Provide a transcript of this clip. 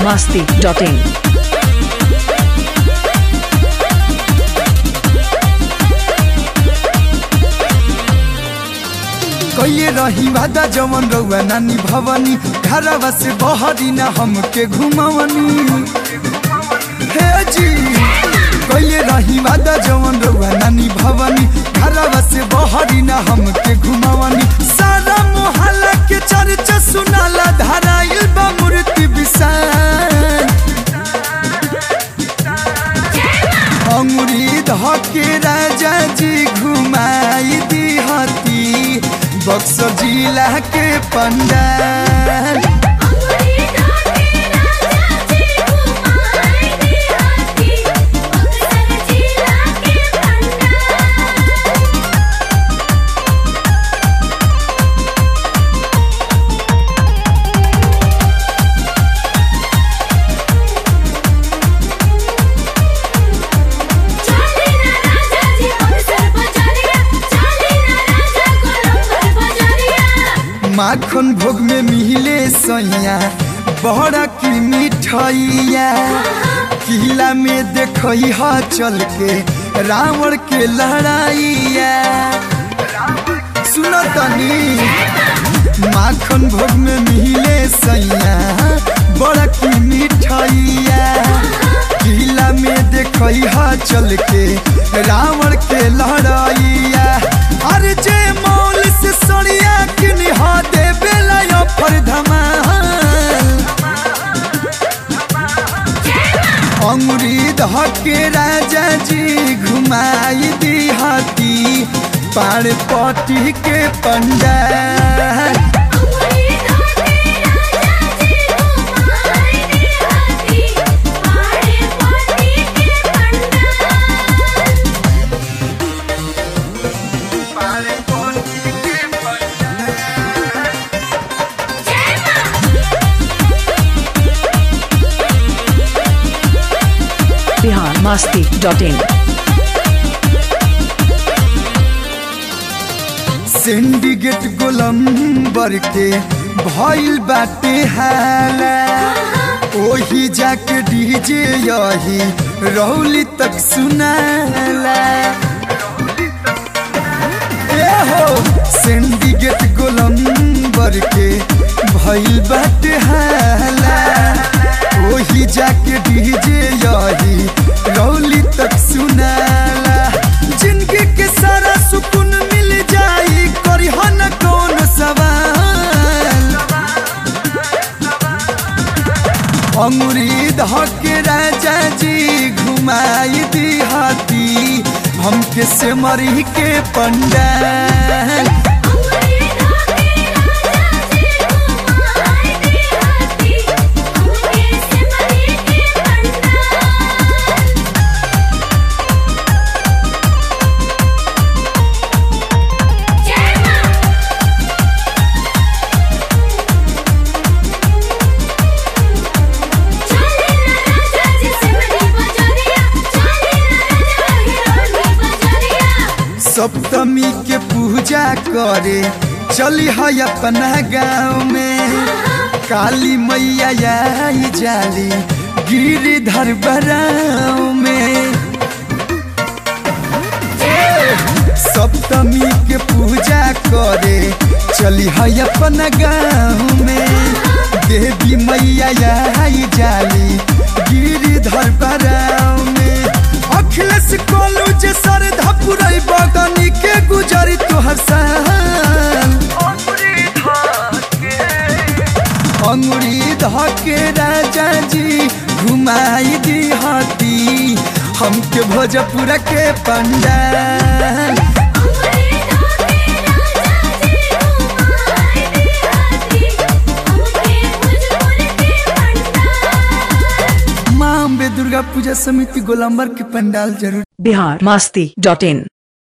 masti.in. कइले रही वादा जवन रउआ नानी भवनी घरवा से बहरी ना हमके घुमावनी हे जी कइले रही वादा जवन रउआ नानी भवनी घरवा से बहरी ना हमके घुमावनी सारा मोहल्ला के चर्चा सुनाला धराइल बा मूर्ति विशाल अंगुरी धके राजा जी घुमाई दिहती बक्सर जिला के पंडाल माखन भोग में मिले सैया बड़ा की मिठाइया किला में देखई हा चल के रावण के लड़ाइया सुनो तनी माखन भोग में मिले सैया बड़ा की मिठाइया किला में देखई हा चल के रावण के लड़ाइया अरे जे मौल से सड़िया किनी हा दे बेला पर धमाल अंगुरी धके राजा जी घुमाई दी हाथी पाड़ पटी के पंडाल Bihar masti.in. सिंडिकेट गोलम्बर के भइल बाटे हाला ओही जाके डीजे यही रौली तक सुनाला ए हो सिंडिकेट गोलम्बर के भइल बाटे हाला ओही जाके डीजे यही रौली तक सुनाला जिंदगी के सारा सुकून मिल जाई करी न कौन सवाल अंगुरी धके राजा जी घुमाई दी हाथी हमके से मरी के पंडाल सप्तमी के पूजा करे चली है अपना गाँव में काली मैया आई जाली गिरिधर बराव में सप्तमी के पूजा करे चली है अपना गाँव में देवी मैया आई जाली गिरिधर बराव में अखिलेश कोलू जे सर धपुरई बगनी के गुजरी तोहर साल अंगुरी धके राजा जी घुमाई दी हाथी हमके भोजपुर के पंडाल माँ अम्बे दुर्गा पूजा समिति गोलम्बर के पंडाल जरूर Bihar masti.in.